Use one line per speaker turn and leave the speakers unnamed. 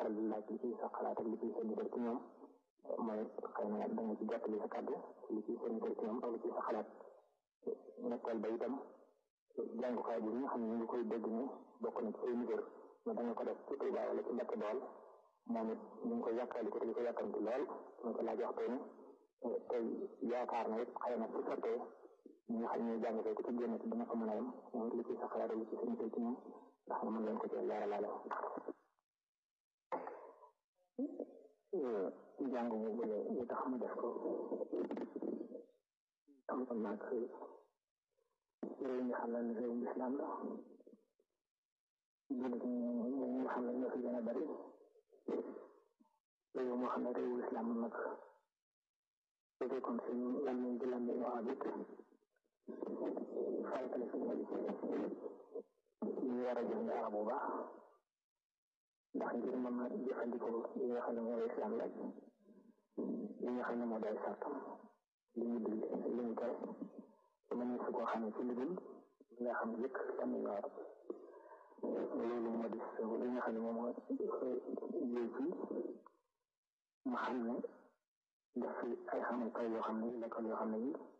faral di laaj li ciy sa xalaat ak li ciy seen def ci ñoom mooy xëy na da nga ci jottali sa kàddu li ciy seen def ci ñoom ak li ciy sa xalaat ñetteel ba itam jàngukaay bi nga xam ne ñu ngi koy dégg ni bokk na ci ay niveau mais da nga ko def ci Touba wala ci Mbacke Bawol moom it ñu ngi koy yàkkali ko te di ko yàkkamti lool ñu ko laaj waxtu ni tey yaakaar na it xëy na su sottee ñi nga xam ne jàng ko ci génn ci dina ko mën a yem moom li ciy sa xalaat li ci seen ci ñoom ndax nga mën leen ko ci leeralaale jàng mu bële li tax mu def ko am na nag réew mi xam ne réewum islam la jullit ñi nga xam ne ñoo fi gën a bari réew moo xam ne réewu islam nag su fekkoon si lan lañ di lambi wax it faratale si ñu war a jàng arab bu baax ndax ngir mën a jëfandikoo li nga xam ne mooy islam laaj li nga xam ne moo day sartam li ñu digle li ñu tere mën su koo xam ne ci liggéey li nga xam ne yëkk am na ñor loolu moo di li nga xam ne moom moo jël ci ma xam ne def fi ay xamukaay yoo xam ne l'école yoo xam ne yi